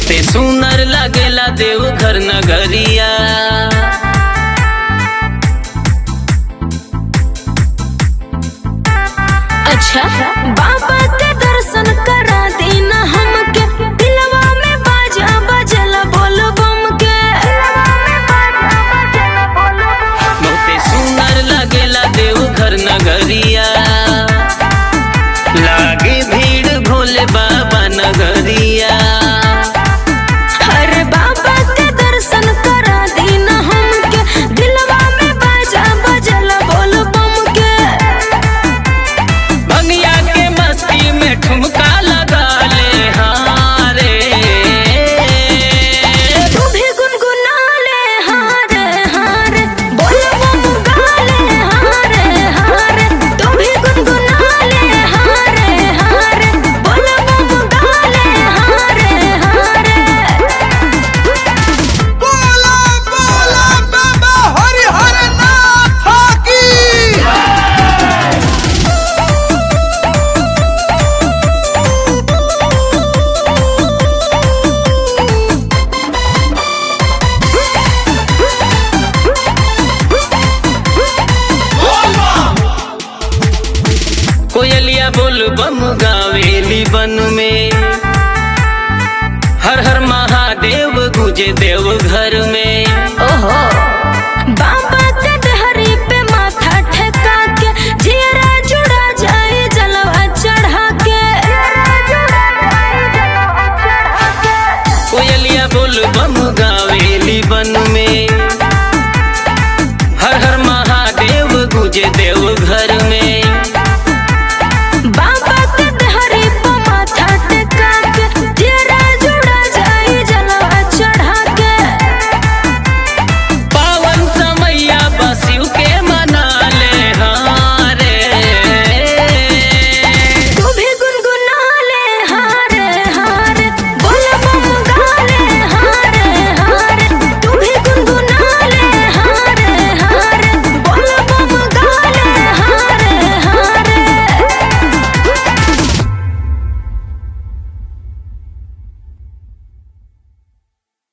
बहुते सुंदर लागेला देवघर नगरिया अच्छा बाबा के दर्शन करा देना हमके दिलवा में बाजा बजल बोल बम के बहुते सुंदर लागेला देवघर नगरिया लागे भीड़ भोले बाबा नगरिया अरे बाबा के दर्शन करा देना हमके दिलवा में बाजा बजल बोल बम के भंगिया के मस्ती में ठुमका लगा ले हारे तू भी गुनगुना ले हारे हारे बोल बम गाले हारे हारे तू भी गुनगुना ले हारे हारे बोल बम गाले हारे हारे बोला बोला बाबा हरिहर नाथ की कोयलिया बोल बम गावेली बन में हर हर महादेव गुजे देव घर में ओहो बाबा